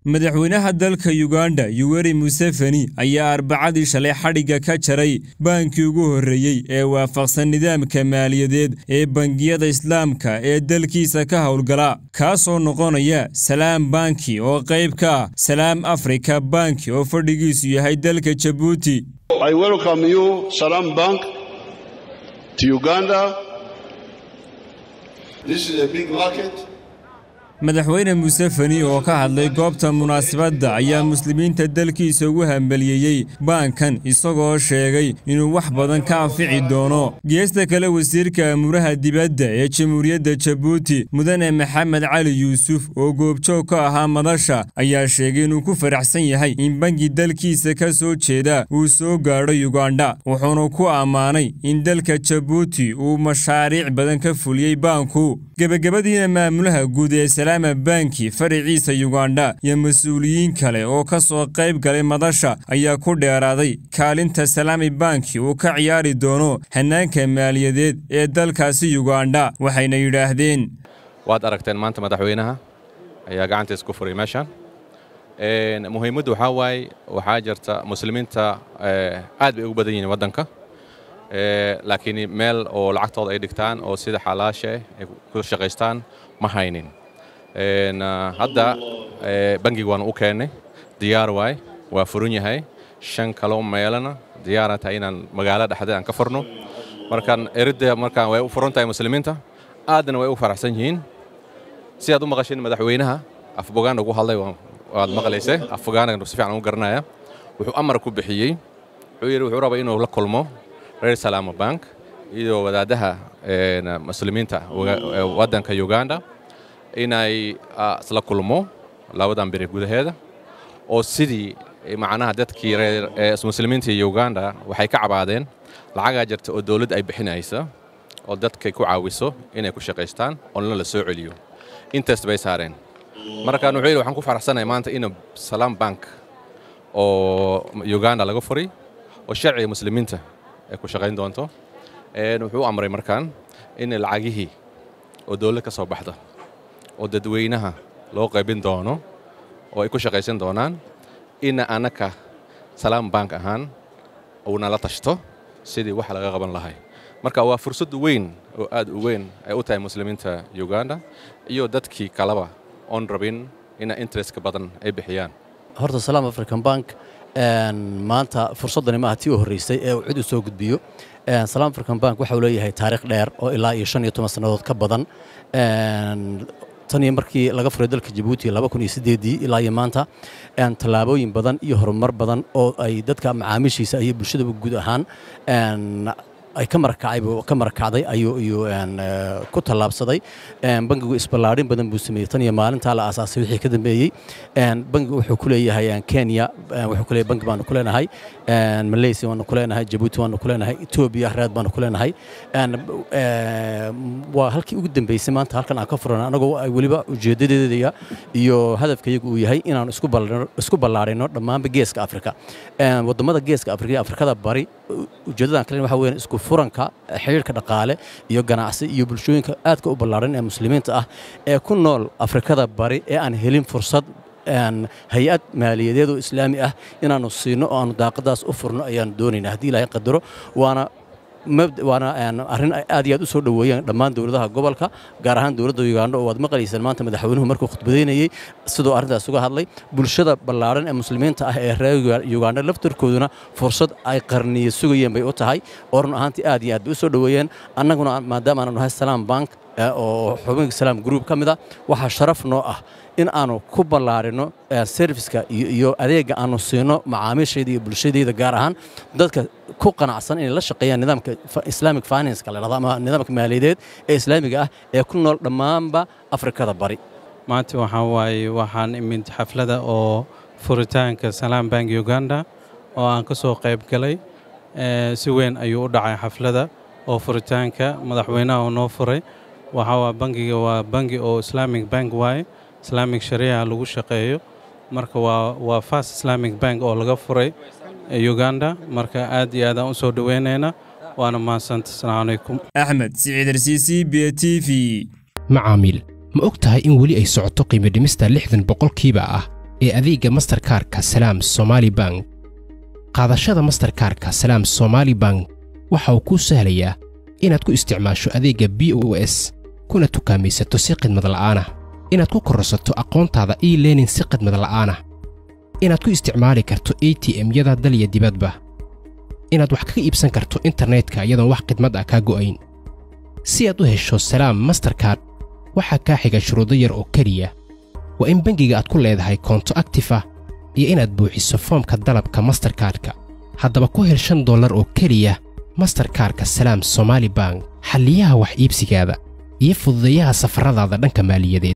madaxweynaha dalka yuganda yuweri museveni ayaa arbacadii shalay xadhigga ka jaray baankii ugu horreeyey ee waafaqsan nidaamka maaliyadeed ee bangiyada islaamka ee dalkiisa ka howlgala kaasoo noqonaya salaam banki oo qayb ka ah salaam afrika banki oo fadhigiisu yahay dalka jabuuti I welcome you, Salam Bank, to Uganda. This is a big market. madaxweyne museveni oo ka hadlay goobta munaasabadda ayaa muslimiinta dalkiisa ugu hambaliyeeyey baankan isagoo sheegay inuu wax badan ka anfici doono geesta kale wasiirka amuraha dibadda ee jamhuuriyadda jabuuti mudane maxamed cali yuusuf oo goobjoog ka ahaa madasha ayaa sheegay inuu ku faraxsan yahay in bangi dalkiisa ka soo jeeda uu soo gaadho yugandha wuxuuna ku ammaanay in dalka jabuuti uu mashaariic badan ka fuliyey baanku gebagabadiina maamulaha guud ee salaama banki faraciisa yugandha iyo mas-uuliyiin kale oo ka soo qayb galay madasha ayaa ku dheeraaday kaalinta salaami banki uu ka ciyaari doono hannaanka maaliyadeed ee dalkaasi yugandha waxayna yidhaahdeen waad aragteen maanta madaxweynaha ayaa gacantiis ku furay meeshan muhiimaddu waxaa waaye waxaa jirta muslimiinta aad bay ugu badan yihiin waddanka laakiin meel oo lacagtooda ay dhigtaan oo sida xalaasha ay ku shaqaystaan ma haynin hadda bangiga waanu u keennay diyaar waay waa furan yahay shan kaloo meelana diyaara tahay inaan magaalada dhexdeed aan ka furno markaan eridda markaan way u furan tahay muslimiinta aadna way u faraxsan yihiin si aad u maqasheen madaxweynaha afbogaana ugu hadlay waad maqlaysay afbogaana si fiican ugu garanaya wuxuu amar ku bixiyey wuxuu yidhi wuxuu rabaa inuu la kulmo reer salaama bank iyo wadaadaha muslimiinta waddanka uganda inay isla kulmo labadan beri gudaheeda oo sidii macnaha dadkii reer muslimiinta iyo uganda waxay ka cabaadeen lacagaa jirta oo dowladda ay bixinaysa oo dadkay ku caawiso inay ku shaqaystaan oona la soo celiyo intaas bay saareen markaan wuxuu yidhi waxaan ku faraxsanahay maanta in salaam bank oo uganda laga furay oo sharciga muslimiinta ay ku shaqayn doonto wuxuu amray markaan in lacagihii oo dowlad ka soo baxda oo dadweynaha loo qaybin doono oo ay ku shaqaysan doonaan ina annaka salaam bank ahaan uuna la tashto sidii wax laga qaban lahay marka waa fursad weyn oo aad u weyn ay u tahay muslimiinta uganda iyo dadkii kaleba oon rabin ina interestka badan ay bixiyaan horta salaam african bank maanta fursaddani maaha tii u horraysay ee uu cid u soo gudbiyo salaam african bank waxa uu leeyahay taariikh dheer oo ilaa iyo shan iyo toban sannadood ka badan tan iyo markii laga furay dalka jabuuti laba kun iyo siddeedii ilaa iyo maanta tallaabooyin badan iyo horumar badan oo ay dadka macaamiishiisa iyo bulshadaba guud ahaan ay ka marakacay ka marakacday ayuu ayuu ku tallaabsaday bangigu isballaadhin badan buu sameeyey tan iyo maalintaa la aasaasay wixii ka dambeeyey bangigu wuxuu ku leeyahay kenya wuxuu ku leeyahay bangi baanu ku leenahay malaysia waanu ku leenahay jabuuti waanu ku leenahay etoobiya reed baanu ku leenahay waa halkii ugu dambeysay maanta halkan aan ka furan anagoo ay weliba ujeedadeedaya iyo hadafkayagu uu yahay inaanu isku ballaadhino dhammaanba geeska afrika waddamada geeska afrika iyo afrikada bari ujeedadan kalen waxa weeyaan isku furanka xiriirka dhaqaale iyo ganacsi iyo bulshooyinka aadka u ballaaran ee muslimiinta ah ee ku nool afrikada bari ee aan helin fursad hay-ad maaliyadeed oo islaami ah inaannu siino oo aanu daaqadaas u furno ayaanu doonayna haddii ilaahay qadaro waana waana arrin aad iyo aad u soo dhoweeyeen dhammaan dowladaha gobolka gaar ahaan dowladda uganda oo waad maqlaysaan maanta madaxweynuhu markuu khudbadaynayey sidoo arrintaas uga hadlay bulshada ballaaran ee muslimiinta ah ee reer uganda laftarkooduna fursad ay qarniye sugayeen bay u tahay oo run ahaantii aad iyo aad bay u soo dhoweeyeen annaguna maadaama aanu nahay salaam bank oo xubinka salaam group ka mid a waxaa sharaf noo ah in aanu ku ballaarino serviska iyo adeegga aanu siino macaamiishayda iyo bulshadayda gaar ahaan dadka ku qanacsan inay la shaqeeyaan nidaamka islamic financeka la dhahdo ama nidaamka maaliyadeed ee islaamiga ah ee ku nool dhammaanba afrikada bari maanta waxaa waaye waxaan imid xaflada oo furitaanka salaam bank uganda oo aan ka soo qayb galay si weyn ayuu u dhacay xaflada oo furitaanka madaxweynaha oo noo furay waxaa waa bangiga waa bangi oo islamic bank waaye islamic shariica lagu shaqeeyo marka waa waa fast islamic bank oo laga furay uganda marka aad iyo aadaan u soo dhoweynaynaa waana mahadsanta asalaamu calaykum axmed siciid arsiisi b t v macaamiil ma og tahay in weli ay socoto qiimo dhimista lixdan boqolkiiba ah ee adeegga masterkaarka salaam somaali bank qaadashada masterkaarka salaam somaali bank waxa uu kuu sahlayaa inaad ku isticmaasho adeegga b o s kuna tukaamaysato si khidmad la'aanah inaad ku kororsato aqoontaada e learning si khidmad la'aanah inaad ku isticmaali karto a t m-yada dalya dibadba inaad wax kaga iibsan karto internetka iyadoon wax khidmad ah kaa go'ayn si aad u hesho salaam masterkard waxaa kaa xiga shuruudo yar oo keliya waa in bangiga aad ku leedahay koonto aktif ah iyo inaad buuxiso foomka dalabka masterkaarka haddaba ku hel shan dollar oo keliya masterkaarka salaam somaali bank xalliyaha wax iibsigaada iyo fududeeyaha safarradaada dhanka maaliyadeed